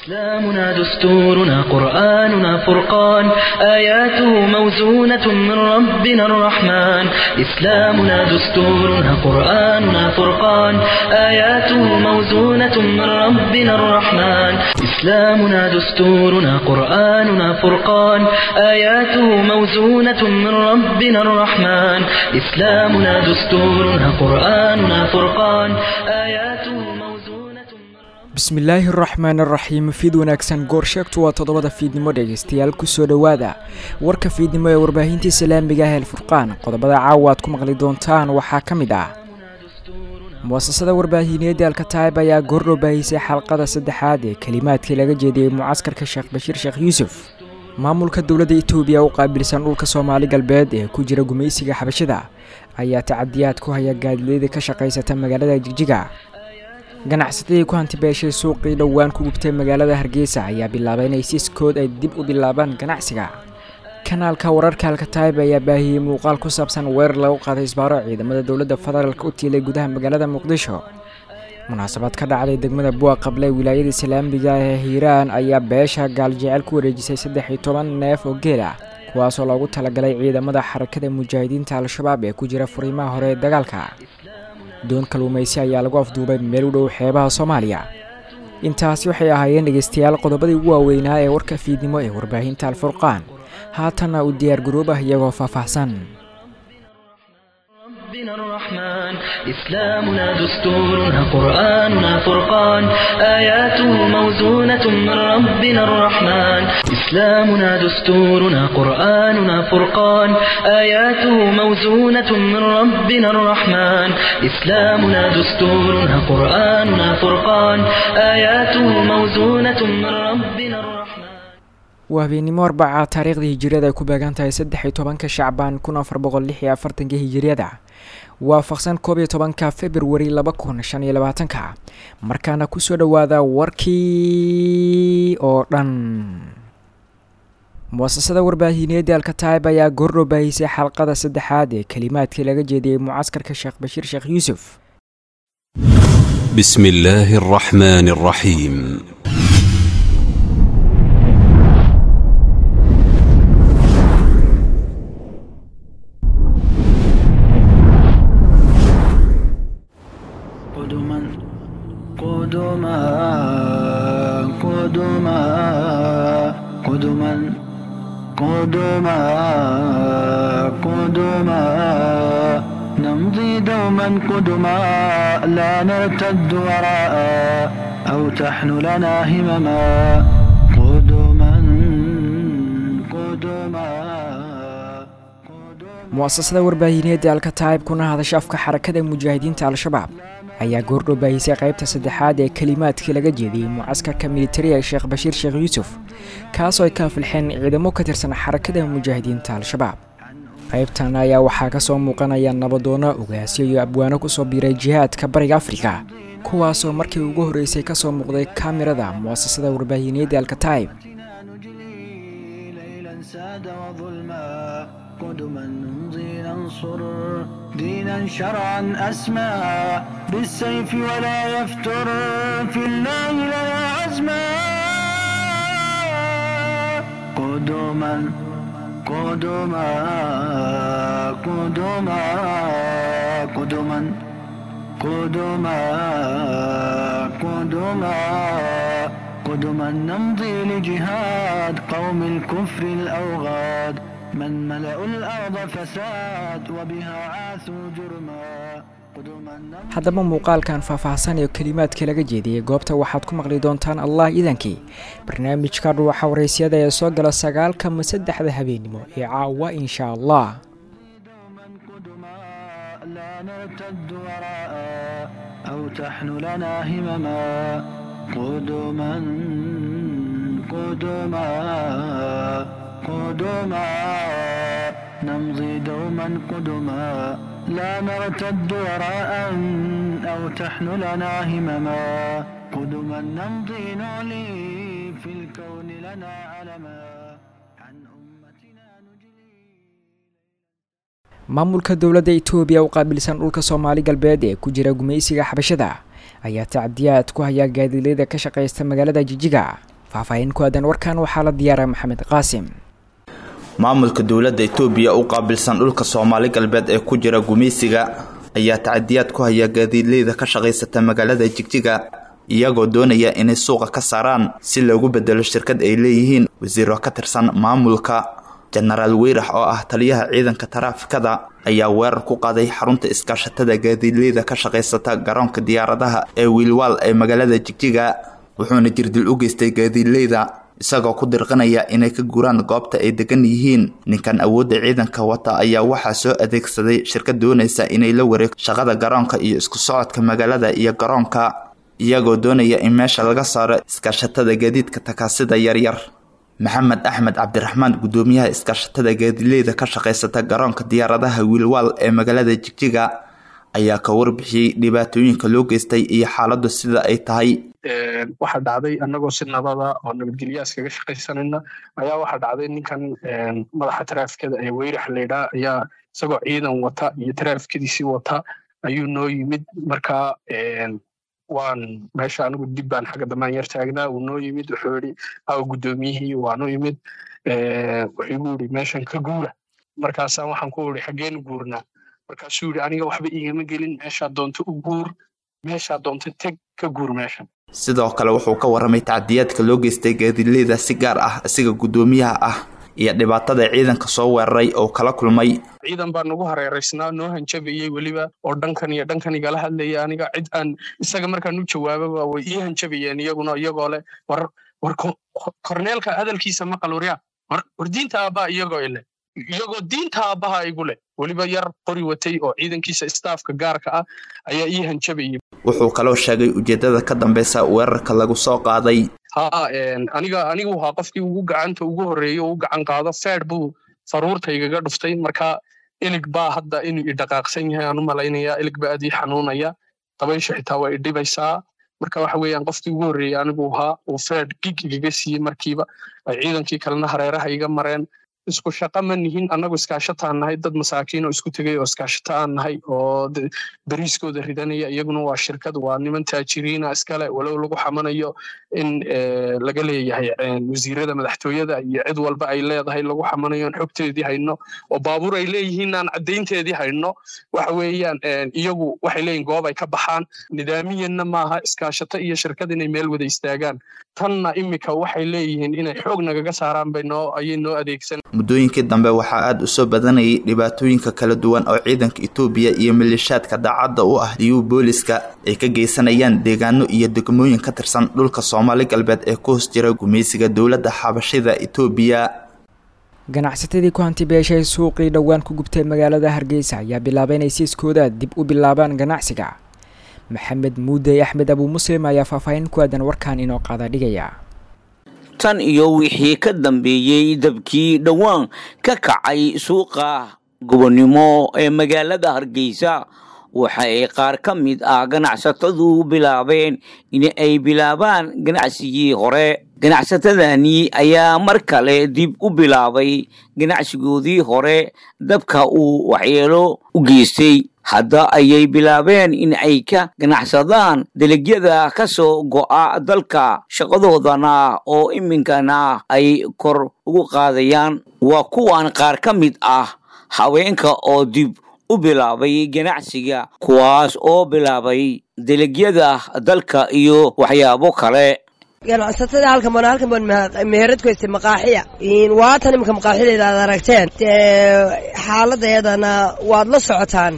إسلامنا دستورنا قرآننا فرقان آياته موزونة من ربنا الرحمن إسلامنا دستورنا قرآننا فرقان آياته موزونة من ربنا الرحمن إسلامنا دستورنا قرآننا فرقان آياته موزونة من ربنا الرحمن إسلامنا دستورنا قرآننا فرقان آياته موزونة من bismillaahi araxmaan araxiim fiid wanaagsan goor sheegtu waa toddobada fiidnimo dhegaystayaal kusoo dhowaada warka fiidnimo ee warbaahintii islaamiga ah eelfurqaan qodobada caawa aad ku maqli doontaan waxaa ka mid ah muasasada warbaahineedda alkataib ayaa goordhow baahisay xalqada saddexaad ee kelimaadkii laga jeediyey mucaskarka sheekh bashiir sheekh yuusuf maamulka dowladda etoobiya u qaabilsan dhulka soomaali galbeed ee ku jira gumaysiga xabashada ayaa tacadiyaad ku haya gaadidyada ka shaqaysata magaalada jigjiga ganacsatadii ku hantibeeshay suuqii dhowaan ku gubtay magaalada hargeysa ayaa bilaabay inay siiskood ay dib u bilaabaan ganacsiga kanaalka wararka alkataib ayaa baahiyey muuqaal ku saabsan weerar lagu qaaday isbaaro ciidamada dowladda federaalk u tiilay gudaha magaalada muqdisho munaasabad ka dhacday degmada buwa qable wilaayada islaamiga ee hiiraan ayaa beesha gaaljecel ku wareejisay saddex iyo toban neef oo geel ah kuwaasoo loogu talagalay ciidamada xarakada mujaahidiinta al-shabaab ee ku jira furiimaha hore ee dagaalka doon kalluumaysi ayaa lagu afduubay meel u dhow xeebaha soomaaliya intaasi waxay ahaayeen dhegaystayaal qodobadii ugu waaweynaa ee warka fiidnimo ee warbaahinta alfurqaan haatanna u diyaar garoobah iyagoo faahfaahsan ربنا الرحمن إسلامنا دستورنا قرآننا فرقان آياته موزونة من ربنا الرحمن إسلامنا دستورنا قرآننا فرقان آياته موزونة من ربنا الرحمن إسلامنا دستورنا قرآننا فرقان آياته موزونة من ربنا الرحمن waa habeenimo arbaca taariikhdii hijiriyada ay ku beegan tahay saddex iyo tobanka shacbaan kun afar boqol lix iyo afartanka hijiriyada waafaqsan koob iyo tobanka februari laba kun shan iyo labaatanka markaana kusoo dhowaada warkii oo dhan muasasada warbaahineedda alkataib ayaa goordhow baahisay xalqada saddexaad ee kelimaadkii laga jeediyey mucaskarka sheekh bashiir sheekh yuusuf بسم الله الرحمن الرحيم قدما قدما قدما قدما قدما قدما نمضي دوما قدما لا نرتد وراء أو تحن لنا همما قدما قدما muasasada warbaahineedda alkataib kuna hadasha afka xarakada mujaahidiinta al-shabaab ayaa goordhow baahisay qaybta saddexaad ee kelimaadkii laga jeediyey mucaskarka militariga sheekh bashiir sheekh yuusuf kaasoo ay ka afilxeen ciidamo ka tirsan xarakada mujaahidiinta al-shabaab qaybtan ayaa waxaa kasoo muuqanaya nabadoono ogaasyo iyo abwaano kusoo biiray jihaadka bariga afrika kuwaasoo markii ugu horreysay kasoo muuqday kaamirada muasasada warbaahineedda alkataib نجلي ليلا ساد وظلما قدما نمضي ننصر دينا شرعا أسمى بالسيف ولا يفتر في الله لنا عزما قدما قدما قدما قدما قدما قدما قدما نمضي لجهاد قوم الكفر الأوغاد من ملأوا الأرض فساد وبها عاثوا جرما قدما نمضي haddaba muuqaalkan faahfaahsan ee kelimaadkii laga jeediyey goobta waxaad ku maqli doontaan allah iidankii barnaamijka dhuuxa waraysyada ee soo gala sagaalka ma saddexda habeenimo ee caawa insha allah دوما قدما لا نرتد وراء أو تحن لنا همما قدما قدما قدما نمضي دوما قدما لا نرتد وراء أو تحن لنا همما قدما نمضي نعلي في الكون لنا علما عن أمتنا نجلي maamulka dowladda itoobiya u qaabilsan dhulka soomaali galbeed ee ku jira gumaysiga xabashada ayaa tacdiyaad ku haya gaadiidyada ka shaqaysta magaalada jijiga faahfaahin ku aadan warkan waxaa la diyaaray maxamed qaasim maamulka dowladda itoobiya u qaabilsan dhulka soomaali galbeed ee ku jira gumaysiga ayaa tacadiyaad ku haya gaadiidleyda ka shaqaysata magaalada jigjiga iyagoo doonaya inay suuqa ka saaraan si loogu bedelo shirkad ay leeyihiin wasiiro ka tirsan maamulka jenaraal weyrax oo ah taliyaha ciidanka taraafikada ayaa weerar ku qaaday xarunta iskaashatada gaadiidleyda ka shaqaysata garoonka diyaaradaha ee wiilwaal ee magaalada jigjiga wuxuuna jirdil u geystay gaadiidleyda isagoo ku dirqanaya inay ka guraan goobta ay degan yihiin ninkan awoodda ciidanka wata ayaa waxaa soo adeegsaday shirkad doonaysa inay la wareegto shaqada garoonka iyo isku socodka magaalada iyo garoonka iyagoo doonaya in meesha laga saaro iskaashatada gaadiidka takaasida yaryar maxamed axmed cabdiraxmaan guddoomiyaha iskaashatada gaadiidleyda ka shaqaysata garoonka diyaaradaha wiilwaal ee magaalada jigjiga ayaa ka warbixiyey dhibaatooyinka loo geystay iyo xaaladdu sida ay tahay waxaa dhacday annagoo si nabada oo nabadgelyaas kaga shaqaysanayna ayaa waxaa dhacday ninkan madaxa taraafikada ee weyrax laydhaa ayaa isagoo ciidan wata iyo taraafikadiisii wata ayuu noo yimid marka waan meesha anigu dib baan xagga damaan yar taagnaa uu noo yimid wuxuu yidhi aw guddoomiyihii waanu yimid wuxuu igu yidhi meeshan ka guura markaasaan waxaan ku idhi xaggeenu guurnaa markaasuu yidhi aniga waxba igama gelin meeshaa doonto u guur meeshaa doonto teg ka guur meeshan sidoo kale wuxuu ka warramay tacdiyaadka loo geystay gaadiidleyda si gaar ah isaga guddoomiyaha ah iyo dhibaatada ciidanka soo weeraray oo kala kulmay ciidan baa nagu hareeraysnaa noo hanjabayey weliba oo dhankan iyo dhankan igala hadlaya aniga cid aan isaga markaan u jawaababa way ii hanjabayeen iyaguna iyagoo leh war war korneelka hadalkiisa maqal waryaa war diinta aabbaa iyagoo ile iyagoo diinta aabbaha igu leh weliba yar qori watay oo ciidankiisa staafka gaarka ah ayaa ii hanjabayay wuxuu kaloo sheegay ujeedada ka dambeysa weerarka lagu soo qaaday ha aniga anigu ahaa qofkii ugu gacanta ugu horreeyey oo u gacan qaado feed buu faruurtaygaga dhuftay marka ilig baa hadda inuu idhaqaaqsan yahay aan u malaynayaa ilig baa aad ii xanuunaya dabaysha xitaa waa idhibaysaa marka waxa weeyaan qofkii ugu horreeyey anigu ahaa uu feed gig igaga siiyey markiiba ay ciidankii kalena hareeraha iga mareen isku shaqa ma nihin annagu iskaashataan nahay dad masaakiin oo isku tegay oo iskaashata aan nahay oo beriiskooda ridanaya iyaguna waa shirkad waa niman taajiriina iskale walow lagu xamanayo in laga leeyahay wasiirada madaxtooyada iyo cid walba ay leedahay lagu xamanayo aan xogteedii hayno oo baabuur ay leeyihiin aan caddaynteedii hayno waxa weeyaan iyagu waxay leeyihin goob ay ka baxaan nidaamiyanna maaha iskaashato iyo shirkad inay meel wada istaagaan tanna imika waxay leeyihiin inay xoog nagaga saaraan bay noo ayay noo adeegsan muddooyinkii dambe waxaa aada u soo badanayay dhibaatooyinka kala duwan oo ciidanka itoobiya iyo maleeshaadka daacadda u ah diyuu booliska ay ka geysanayaan deegaano iyo degmooyin ka tirsan dhulka soomaali galbeed ee ku hoos jira gumaysiga dowladda xabashida itoobiya ganacsatadii ku hanti beeshay suuqii dhowaan ku gubtay magaalada hargeysa ayaa bilaabay inay siiskooda dib u bilaabaan ganacsiga maxamed muudey axmed abuu muslim ayaa faahfaahin ku aadan warkan inoo qaada dhigaya tan iyo wixii ka dambeeyey dabkii dhowaan ka kacay suuqa gobonnimo ee magaalada hargeysa waxa ay qaar ka mid ah ganacsatadu bilaabeen in ay bilaabaan ganacsigii hore ganacsatadani ayaa mar kale dib u bilaabay ganacsigoodii hore dabka uu waxyeelo u geystay hadda ayay bilaabeen in ay ka ganacsadaan dalagyada ka soo go'a dalka shaqadoodana oo iminkana ay kor ugu qaadayaan waa kuwan qaar ka mid ah haweenka oo dib u bilaabay ganacsiga kuwaas oo bilaabay dalagyada dalka iyo waxyaabo kale ganacsatada halkan baan halkan baan meherad ku haystay maqaaxiya waatan imika maqaaxideeda aad aragteen xaaladeedana waad la socotaan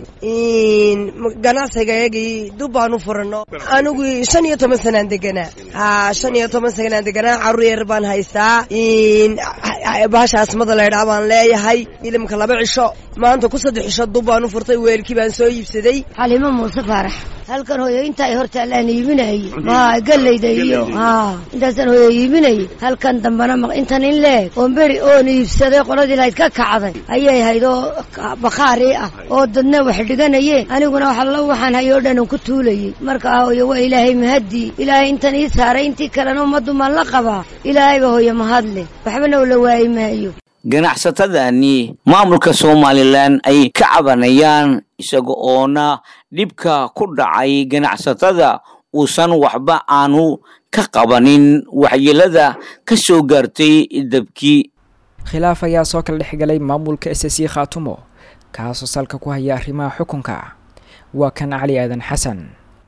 ganacsigayagii dub baan u furano anigu shan iyo toban sanaan deganaa ha shan iyo toban sanaan deganaa carruur yar baan haystaa bahasha asmada laydhaa baan leeyahay ilimka laba cisho maanta ku saddex cisho dub baan u furtay weelkii baan soo iibsaday xalimo muuse faarax halkan hooyo intaa ay hortaalaan iibinayay ma gallayda iyo intaasaan hooyo iibinayay halkan dambana intan in leeg oon beri oon iibsaday qoladii lahayd ka kacday ayay hayd oo bakhaari ah oo dadna wax dhiganayeen aniguna waxalla waxaan hayoo dhan ku tuulayay marka hooyo waa ilaahay mahadii ilaahay intan ii saaray intii kalena ummaddu maan la qabaa ilaahayba hooyo mahadle waxbana ula waayi maayo ganacsatadani maamulka somalilan ay ka cabanayaan isaga oona dhibka ku dhacay ganacsatada uusan waxba aanu ka qabanin waxyeelada ka soo gaartay dabkii khilaaf ayaa soo kala dhexgalay maamulka s c khaatumo kaasoo salka ku haya arrimaha xukunka waa kan cali aadan xasan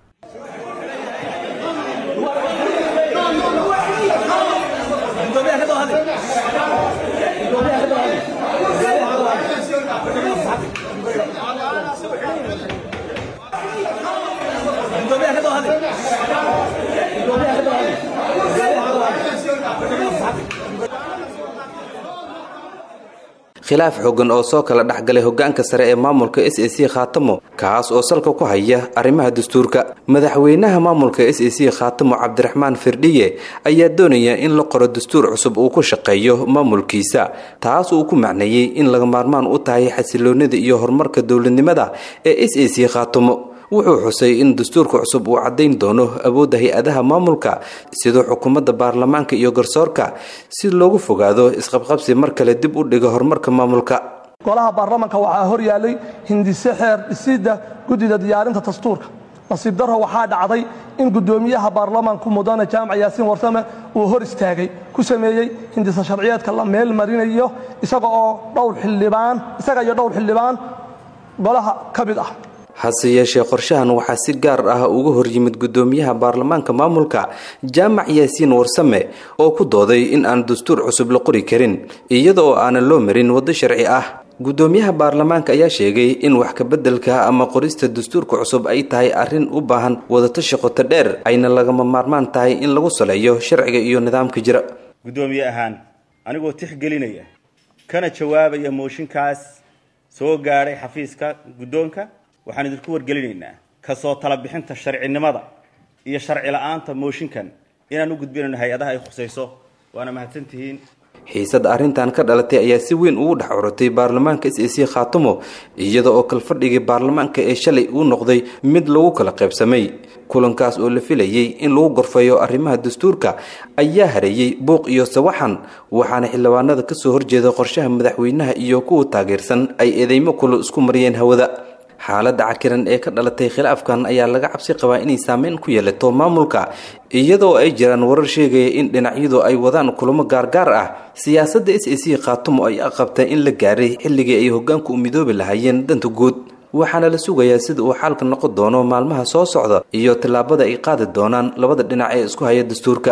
khilaaf xoogan oo soo kala dhexgalay hogaanka sare ee maamulka s a c khaatamo kaas oo salka ku haya arrimaha dastuurka madaxweynaha maamulka s a c khaatamo cabdiraxmaan firdhiye ayaa doonaya in la qoro dastuur cusub uu ku shaqeeyo maamulkiisa taas uu ku macneeyey in laga maarmaan u tahay xasiloonida iyo horumarka dowladnimada ee s a c khaatamo wuxuu xusay in dastuurka cusub uu caddayn doono awoodda hay-adaha maamulka sidoo xukuumadda baarlamaanka iyo garsoorka si loogu fogaado isqabqabsi mar kale dib u dhiga horumarka maamulka golaha baarlamanka waxaa hor yaallay hindise xeer dhisidda guddida diyaarinta dastuurka nasiib darro waxaa dhacday in guddoomiyaha baarlamanku mudane jaamac yaasiin warsame uu hor istaagay ku sameeyey hindise sharciyeedka la meel marinayo isaga oo dhowr xildhibaan isaga iyo dhowr xildhibaan golaha ka mid ah hase yeeshee qorshahan waxaa si gaar ah uga horyimid guddoomiyaha baarlamaanka maamulka jaamac yaasiin warsame oo ku dooday in aan dastuur cusub la qori karin iyada oo aanan loo marin waddo sharci ah guddoomiyaha baarlamaanka ayaa sheegay in wax kabeddelka ama qorista dastuurka cusub ay tahay arrin u baahan wadatashi qoto dheer ayna lagama maarmaan tahay in lagu saleeyo sharciga iyo nidaamka jira guddoomiye ahaan anigoo tixgelinaya kana jawaabaya mooshinkaas soo gaadhay xafiiska guddoonka waxaan idinku wargelinaynaa kasoo tala bixinta sharcinimada iyo sharci la-aanta mooshinkan inaan u gudbinayno hay-adaha ay khusayso waana mahadsantihiin xiisada arrintan ka dhalatay ayaa si weyn ugu dhex curutay baarlamaanka s a c khaatumo iyada oo kalfadhigii baarlamaanka ee shalay uu noqday mid lagu kala qaybsamay kulankaas oo la filayey in lagu gorfayo arrimaha dastuurka ayaa hareeyey buuq iyo sawaxan waxaana xildhibaanada kasoo horjeeda qorshaha madaxweynaha iyo kuwa taageersan ay eedeymo kulo isku mariyeen hawada xaaladda cakiran ee ka dhalatay khilaafkan ayaa laga cabsi qabaa inay saameyn ku yeelato maamulka iyadoo ay jiraan warar sheegaya in dhinacyadu ay wadaan kulamo gaargaar ah siyaasadda s a c khaatumo ay aqabta in la gaaray xilligii ay hogaanku u midoobi lahaayeen danta guud waxaana la sugayaa sida uu xaalka noqon doono maalmaha soo socda iyo tallaabada ay qaadi doonaan labada dhinac ee isku haya dastuurka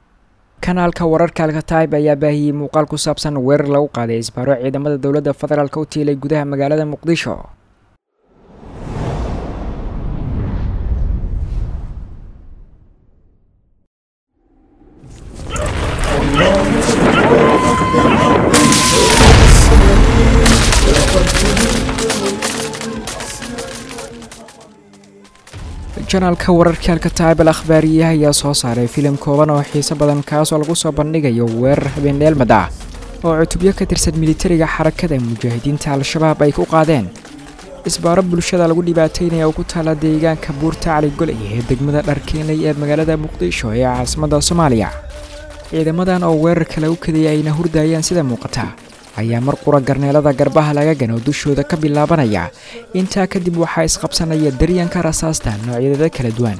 kanaalka wararka alkataib ayaa baahiyey muuqaal ku saabsan weerar lagu qaaday isbaaro ciidamada dowladda federaalk u tiilay gudaha magaalada muqdisho janaalka wararka alkataib al akhbaariyaha ayaa soo saaray filim kooban oo xiiso badan kaasoo lagu soo bandhigayo weerar habeeneelmad ah oo cutubyo ka tirsan militariga xarakada mujaahidiinta al-shabaab ay ku qaadeen isbaaro bulshada lagu dhibaataynaya oo ku taala deegaanka buurta cali golay ee degmada dharkeenley ee magaalada muqdisho ee caasimadda soomaaliya ciidamadan oo weerarka lagu kadayay ayna hurdayaan sida muuqata ayaa mar qura garneelada garbaha laga gano dushooda ka bilaabanaya intaa kadib waxaa isqabsanaya daryanka rasaasta noocyadeeda kala duwan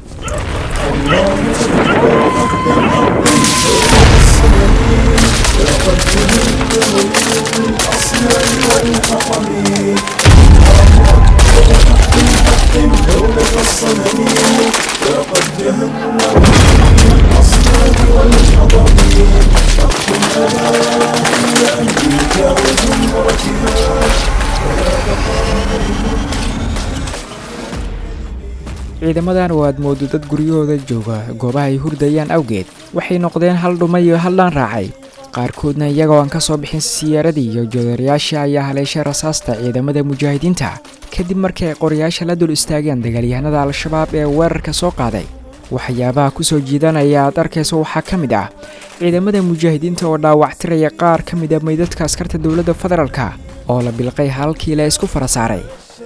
ciidamadan oo aad moodo dad guryahooda jooga goobaha ay hurdayaan awgeed waxay noqdeen hal dhuma iyo hal dhaan raacay qaarkoodna iyagoo aan ka soo bixin siyaaradii iyo joodareyaashii ayaa haleeshay rasaasta ciidamada mujaahidiinta kadib markii ay qorayaasha la dul istaageen dagaalyahanada al-shabaab ee weerarka soo qaaday waxyaabaha ku soo jiidanaya aad arkayso waxaa ka mid ah ciidamada mujaahidiinta oo dhaawactiraya qaar ka mid a meydadka askarta dowladda federaalka oo la bilqay halkii la isku fara saaray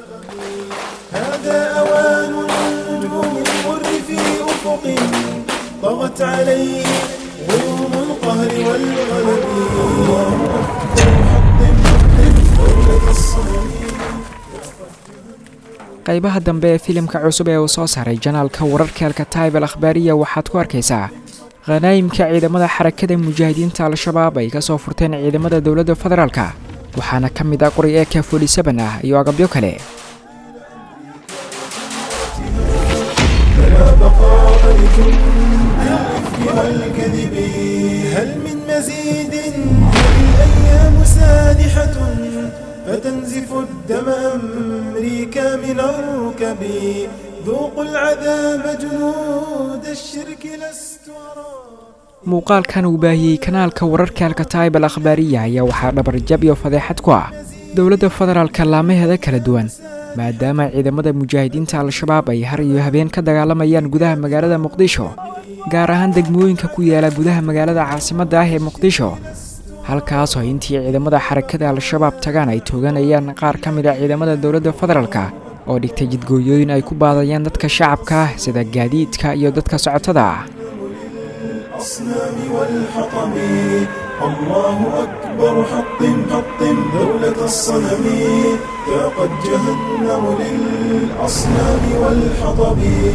طغت عليه غيوم القهر والغلب qaybaha dambe ee filimka cusub ee uu soo saaray janaalka wararka alkataib al akhbaariya waxaad ku arkaysaa khanaayimka ciidamada xarakada mujaahidiinta al-shabaab ay ka soo furteen ciidamada dowladda federaalka waxaana ka mid ah qori eka fodhisaban ah iyo agabyo kale فلا بقاء لكل الإفك والكذب هل من مزيد هذه الأيام سانحة فتنزف الدم أمريكا من الركب ذوقوا العذاب جنود الشرك لست أرى muuqaalkan uu baahiyey kanaalka wararka alkataib al akhbaariya ayaa waxaa dhabarjab iyo fadeexad ku ah dowladda federaalka laamaheeda kala duwan maadaama ciidamada mujaahidiinta al-shabaab ay har iyo habeen ka dagaalamayaan gudaha magaalada muqdisho gaar ahaan degmooyinka ku yaala gudaha magaalada caasimadda ah ee muqdisho halkaasoo intii ciidamada xarakada al-shabaab tagaan ay tooganayaan qaar ka mid a ciidamada dowladda federaalka oo dhigtay jidgooyooyin ay ku baadayaan dadka shacabka ah sida gaadiidka iyo dadka socotada ah الأصنام والحطم الله أكبر حطم حطم دولة الصنم ذاقت جهنم للأصنام والحطب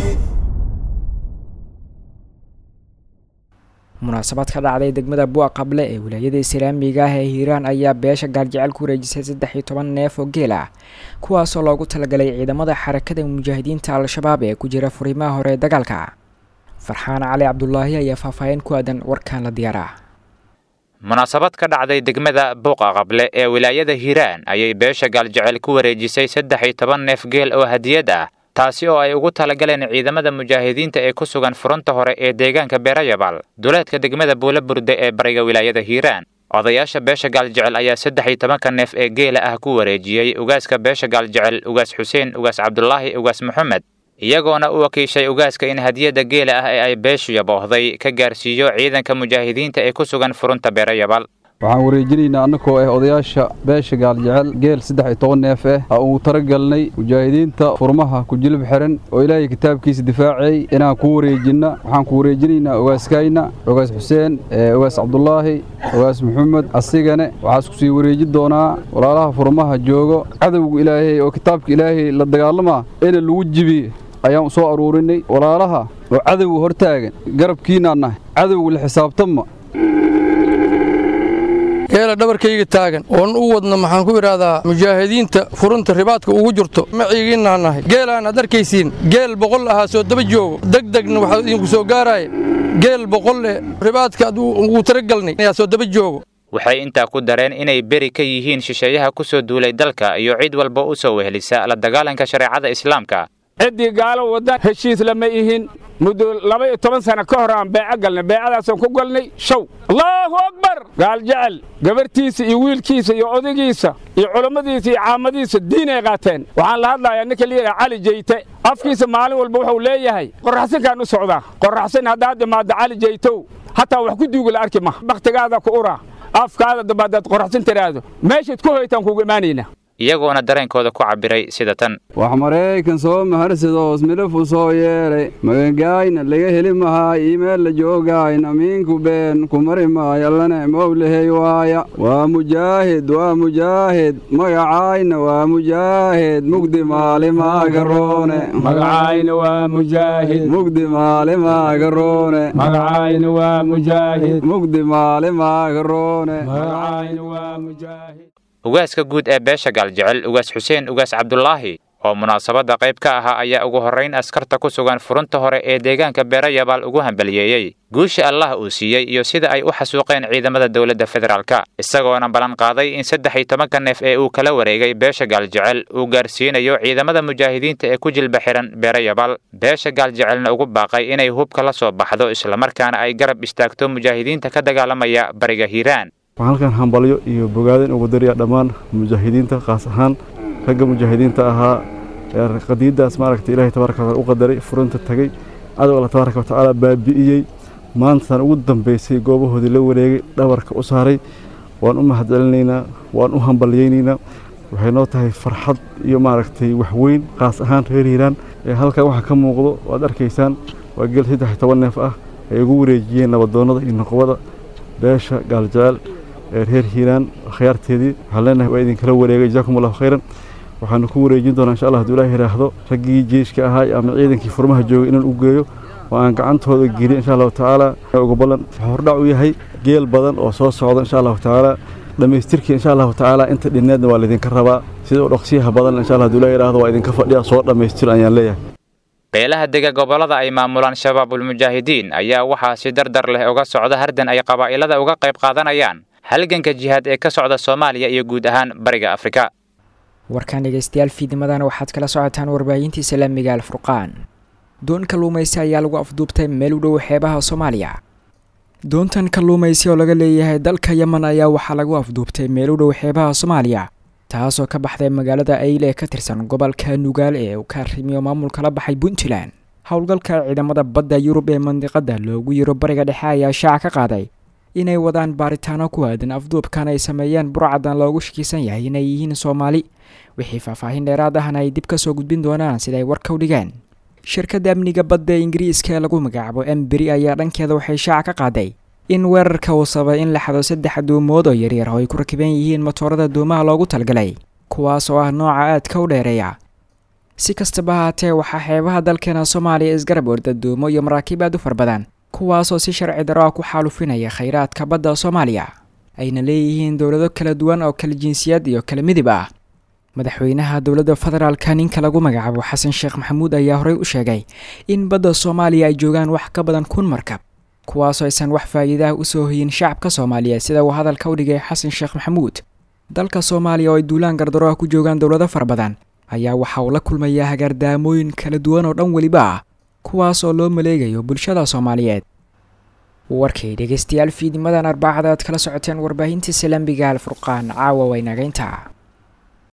munaasabad ka dhacday degmada buuq qable ee wilaayada islaamiga ah ee hiiraan ayaa beesha gaarjecel ku wareejisay saddex iyo toban neef oo geel ah kuwaasoo loogu talagalay ciidamada xarakada mujaahidiinta al-shabaab ee ku jira furimaha hore ee dagaalka farxaan cali cabdulaahi ayaa faahfaahin ku aadan warkan la diyaaraa munaasabad ka dhacday degmada buuqa qable ee wilaayada hiiraan ayay beesha gaaljecel ku wareejisay saddex iyo toban neef geel oo hadiyad ah taasi oo ay ugu talagaleen ciidamada mujaahidiinta ee ku sugan furunta hore ee deegaanka beerayabal duleedka degmada buula burde ee bariga wilaayada hiiraan odayaasha beesha gaaljecel ayaa saddex iyo tobanka neef ee geela ah ku wareejiyey ugaaska beesha gaaljecel ugaas xuseen ugaas cabdulaahi ugaas maxamed iyagoona u wakiishay ugaaska in hadiyadda geela ah ee ay beeshu yaboohday ka gaarsiiyo ciidanka mujaahidiinta ee ku sugan furunta beerayabal waxaan wareejinaynaa annagoo ah odayaasha beesha gaaljecel geel saddex iyo toban neef ah ha uu talagalnay mujaahidiinta furmaha ku jilib xiran oo ilaahay kitaabkiisa difaacay inaan ku wareejinna waxaan ku wareejinaynaa ogaaskayna ogaas xuseen ogaas cabdulaahi ogaas maxamed asigane waxaa isku sii wareeji doonaa walaalaha furmaha joogo cadowga ilaahay oo kitaabka ilaahay la dagaalamaa ina lagu jibiye ayaan soo aruurinay walaalaha oo cadowga hortaagan garabkiinaan nahay cadowga la xisaabtanma geela dhabarkayga taagan oon u wadna maxaan ku idhaahdaa mujaahidiinta furunta ribaadka ugu jirto maciigiinaan nahay geelaan aad arkaysiin geel boqol ahaa soo daba joogo degdegna waxaa idinku soo gaaraya geel boqol eh ribaadka aad ugu talagalnay ayaa soo daba joogo waxay intaa ku dareen inay beri ka yihiin shisheeyaha ku soo duulay dalka iyo cid walba u soo wehelisa la dagaalanka shareecada islaamka ciddii gaalo waddan heshiis lama ihin muddo laba iyo toban sano ka hor aan beeco galnay beecadaasaan ku galnay show allaahu akbar gaal jecel gabarhtiisa iyo wiilkiisa iyo odaygiisa iyo culummadiisa iyo caamadiisa diinay qaateen waxaan la hadlayaa ninka layidhaha cali jeyte afkiisa maalin walba wuxuu leeyahay qorraxsinkaan u socdaa qorraxsin haddaad imaaddo cali jeytow hataa wax ku duuga la arki ma bakhtigaada ku ura afkaada dambe haddaad qorraxsin tiraahdo meeshaad ku hoytaan kuugu imaanaynaa iyagoona dareenkooda ku cabbiray sida tan wax maraykan soo maharsadoos midhafu soo yeelay magagaayna laga heli mahaa iimeel la joogaayna miinku been ku mari maayo allane mowlahey waaya waa mujaahid waa mujaahid magacaayna waa mujaahid mugdi maalimagaroone magacayna waa mujaahid mugdi maalimagaroone magacayna waa mujaahid mugdi maalimagaroone magacayna waa mujaahid ugaaska guud ee beesha gaaljecel ugaas xuseen ugaas cabdulaahi oo munaasabadda qayb ka ahaa ayaa ugu horrayn askarta ku sugan furunta hore ee deegaanka beerayabaal ugu hambaliyeeyey guusha allah uu siiyey iyo sida ay u xasuuqeen ciidamada dowladda federaalka isagoona ballan qaaday in saddex iyo tobanka neef ee uu kala wareegay beesha gaaljecel uu gaarsiinayo ciidamada mujaahidiinta ee ku jilba xihan beerayabaal beesha gaaljecelna ugu baaqay inay hubka la soo baxdo islamarkaana ay garab istaagto mujaahidiinta ka dagaalamaya bariga hiiraan waxaan halkan hambalyo iyo bogaadin ugu dariya dhammaan mujaahidiinta khaas ahaan ragga mujaahidiinta ahaa ee qadiiddaas maaragta ilahay tabaaraka wataala u qadaray furunta tagay cadow alla tabaaraka watacaala baabi'iyey maantaan ugu dambaysay goobahoodii la wareegay dhabarka u saaray waan u mahadcelinaynaa waan u hambalyaynaynaa waxay noo tahay farxad iyo maaragtay waxweyn khaas ahaan reer hiiraan ee halkan waxaa ka muuqdo waad arkaysaan waa geel saddex iyo toban neef ah ay ugu wareejiyeen nabadoonnada iyo noqobada beesha gaaljecel ee reer hiiraan akhyaarteedii waxaan leenahay waa idinkala wareegay jazaakum allahu khayran waxaanu ku wareejin doonaa insha allah hadduu ilaah yidhaahdo raggii jeeshka ahaa ama ciidankii furmaha joogay inaan u geeyo oo aan gacantooda geliyo insha allahu tacaala ugu ballan wuxuu hordhac u yahay geel badan oo soo socda insha allahu tacaala dhammaystirkii insha allahu tacaala inta dhinneedna waa laydinka rabaa sida u dhaqsiyaha badan insha allah hadduu ilaah yidhaahdo waa idinka fadhiya soo dhammaystir ayaan leeyahay beelaha dega gobollada ay maamulaan shabaabulmujaahidiin ayaa waxaa si dardar leh uga socda hardan ay qabaa'ilada uga qayb qaadanayaan halganka jihaad ee ka socda soomaaliya iyo guud ahaan bariga afrika warkaan dhegaystayaal fiidimadana waxaad kala socotaan warbaahintii islaamiga alfurqaan doon kalluumaysi ayaa lagu afduubtay meel u dhow xeebaha soomaaliya doontan kalluumaysi oo laga leeyahay dalka yemen ayaa waxaa lagu afduubtay meel u dhow xeebaha soomaaliya taasoo ka baxday magaalada ayle ee ka tirsan gobolka nugaal ee uu ka arrimiyo maamulka la baxay puntland howlgalka ciidamada badda yurub ee mandiqada loogu yiro bariga dhexe ayaa shaaca ka qaaday inay wadaan baaritaano ku aadan afduubkan ay sameeyeen burcadan loogu shakiisan yahay inay yihiin soomaali wixii faahfaahin dheeraad ahna ay dib ka soo gudbin doonaan siday warka u dhigeen shirkadda amniga badda ee ingiriiska ee lagu magacaabo emberi ayaa dhankeeda waxay shaaca ka qaaday in weerarka uu sabay in la xado saddex duumood oo yaryar oo ay ku rakiban yihiin matoorada duumaha loogu talgalay kuwaas oo ah nooca aadka u dheereeya si kastaba haatee waxaa xeebaha dalkeena soomaaliya isgarab orda duumo iyo maraakiib aad u far badan kuwaasoo si sharci daro ah ku xaalufinaya khayraadka badda soomaaliya ayna leeyihiin dowlado kala duwan oo kala jinsiyad iyo kala midib ah madaxweynaha dowladda federaalka ninka lagu magacaabo xasan sheekh maxamuud ayaa horey u sheegay in badda soomaaliya ay joogaan wax ka badan kun markab kuwaasoo aysan wax faa'iidaah u soo hoyin shacabka soomaaliyeed sida uu hadalka u dhigay xasan sheekh maxamuud dalka soomaaliya oo ay duulaan gardaro ah ku joogaan dowlado fara badan ayaa waxa uu la kulmayaa hagaardaamooyin kala duwan oo dhan weliba ah kuwaas oo loo maleegayo bulshada soomaaliyeed warkay dhegaystayaal fiidimadan arbacada aad kala socoteen warbaahintii salambiga alfurqaan caawa waynagaynta